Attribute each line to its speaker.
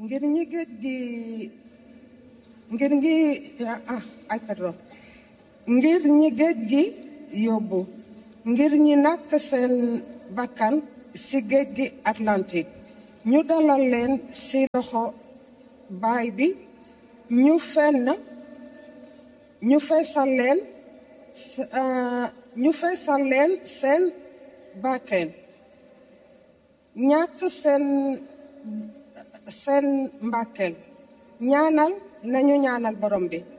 Speaker 1: ngir ñi géej gi ngir ngi ah ay pardon ngir ñi géej gi yóbbu ngir ñi nakk seen bakkan ci géej gi Atlantique ñu dalal leen ci loxo baay bi ñu fenn ñu feesal leen ñu feesal leen seen bakken ñàkk seen seen mbàkkeel ñaanal nañu ñaanal borom bi